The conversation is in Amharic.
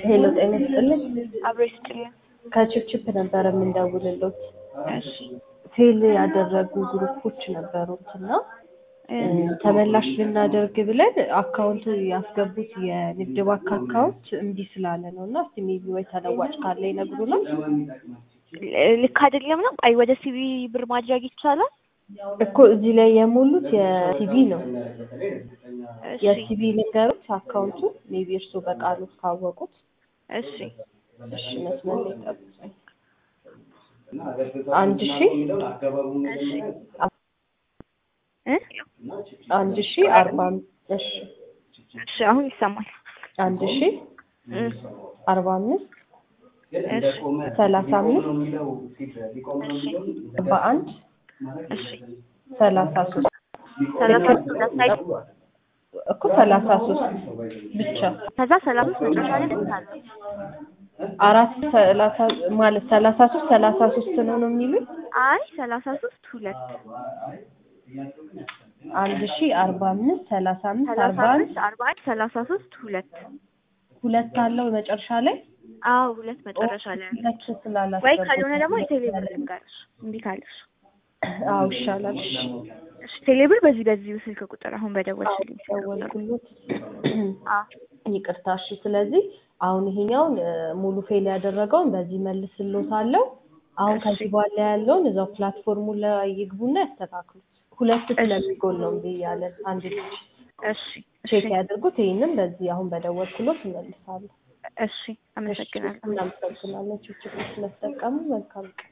ሄሎ ጤና ይስጥልኝ። አብሮ ይስጥልኝ። ከችፕችፕ ነበረ የምንደውልሎት። እሺ ፌል ያደረጉ ግሩፖች ነበሩት እና ተመላሽ ልናደርግ ብለን አካውንት ያስገቡት የንግድ ባንክ አካውንት እምቢ ስላለ ነው እና እስቲ ሜቢ ወይ ተለዋጭ ካለ ይነግሩናል። ልክ አይደለም ነው። አይ ወደ ሲቪ ብር ማድረግ ይቻላል። እኮ እዚህ ላይ የሞሉት የሲቪ ነው። እሺ የሲቪ ልንገሩት አካውንቱ ሜቢ እርሶ በቃሉ ካወቁት። እሺ እሺ መስመር ላይ ጠብቁኝ። አንድ ሺ እሺ እ አንድ ሺ አርባ እሺ እሺ አሁን ይሰማል። አንድ ሺ እ አርባ አምስት እሺ ሰላሳ አምስት እሺ አርባ አንድ እሺ ሰላሳ ሶስት ሰላሳ ሶስት ሁለት ላይ እኮ ሰላሳ ሶስት ብቻ ከዛ ሰላሳ ሶስት መጨረሻ ላይ ስንት አለ? አራት ሰላሳ ማለት ሰላሳ ሶስት ሰላሳ ሶስት ነው ነው የሚሉት አይ ሰላሳ ሶስት ሁለት አንድ ሺ አርባ አምስት ሰላሳ አምስት ሰላሳ አርባ አንድ አምስት አርባ አንድ ሰላሳ ሶስት ሁለት ሁለት አለው መጨረሻ ላይ አዎ ሁለት መጨረሻ ላይ አለ። ሁለት ስላላሰብኩት ወይ ካልሆነ ደግሞ የቴሌብር ልንገርሽ እምቢ ካለሽ አዎ ይሻላል እሺ እሺ ቴሌብር በዚህ በዚህ ስልክ ቁጥር አሁን በደወልሽልኝ ስልክ ቁጥር ደወልኩሎት አዎ ይቅርታ እሺ ስለዚህ አሁን ይሄኛውን እ፣ ሙሉ ፌል ያደረገውን በዚህ መልስሎታለሁ አሁን እሺ። ከዚህ በኋላ ያለውን እዛው ፕላትፎርሙ ላይ ይግቡና ያስተካክሉት ሁለት ስለሚጎል ነው እምቢ እያለን አንድ ልጅ እሺ ቼክ እሺ ያድርጉት ይህንም በዚህ አሁን በደወልኩሎት እመልሳለሁ እሺ አመሰግናለሁ እናመሰግናለን ችግር ስለተጠቀሙ መልካም ቀን